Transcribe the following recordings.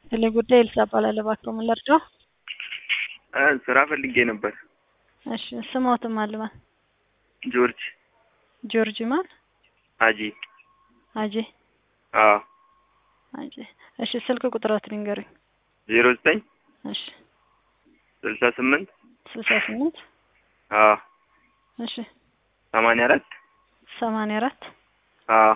ስለ ጉዳይ ኤልሳ እባላለሁ። እባክዎ ምን ልርዳዎ? እ ስራ ፈልጌ ነበር። እሺ ስሞትም አልማል ጆርጅ ጆርጅ ማን አጂ አጄ አዎ አጄ እሺ ስልክ ቁጥሮትን ይንገሩኝ። ዜሮ ዘጠኝ እሺ ስልሳ ስምንት ስልሳ ስምንት አዎ እሺ ሰማንያ አራት ሰማንያ አራት አዎ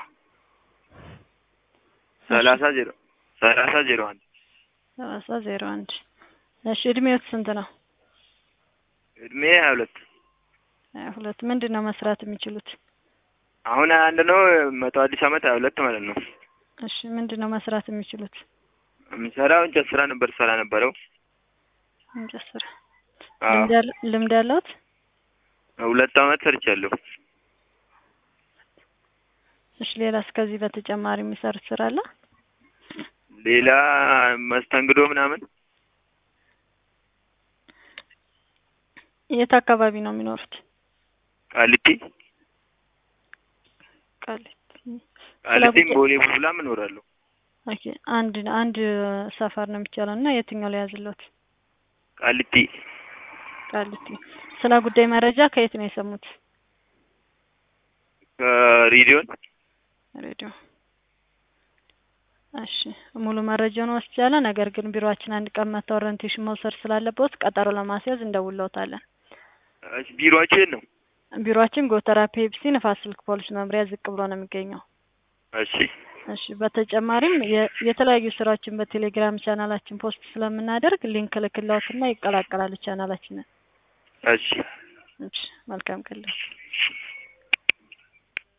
ሰላሳ ዜሮ ሰላሳ ዜሮ አንድ ሰላሳ ዜሮ አንድ እሺ እድሜዎት ስንት ነው? እድሜ ሀያ ሁለት ሀያ ሁለት ምንድን ነው መስራት የሚችሉት? አሁን ሀያ አንድ ነው። መቶ አዲስ አመት ሀያ ሁለት ማለት ነው። እሺ ምንድን ነው መስራት የሚችሉት? የምሰራው እንጨት ስራ ነበር ሰራ ነበረው። እንጨት ስራ አዎ ልምድ ያለ- ልምድ ያለዎት? ሁለት አመት ሰርቻለሁ። እሺ ሌላስ ከዚህ በተጨማሪ የሚሰሩት ስራ አለ? ሌላ መስተንግዶ ምናምን የት አካባቢ ነው የሚኖሩት? ቃሊቲ ቃሊቲ ቃሊቲም ጉዳይ- ቦሌ ቡልቡላም እኖራለሁ። ኦኬ አንድ አንድ ሰፈር ነው የሚቻለው እና የትኛው ላይ ያዝሎት? ቃሊቲ ቃሊቲ ስለ ጉዳይ መረጃ ከየት ነው የሰሙት? ከሬዲዮን ሬዲዮ እሺ ሙሉ መረጃውን ወስጃለሁ። ነገር ግን ቢሮአችን አንድ ቀን መጥተው ኦሪንቴሽን መውሰድ ስላለበት ቀጠሮ ለማስያዝ እንደውለውታለን። እሺ ቢሮአችሁ የት ነው? ቢሮአችን ጎተራ ፔፕሲ ንፋስ ስልክ ፖሊስ መምሪያ ዝቅ ብሎ ነው የሚገኘው። እሺ እሺ በተጨማሪም የ- የተለያዩ ስራዎችን በቴሌግራም ቻናላችን ፖስት ስለምናደርግ ሊንክ ልክላዎትና ይቀላቀላሉ ቻናላችንን። እሺ እሺ መልካም ቀን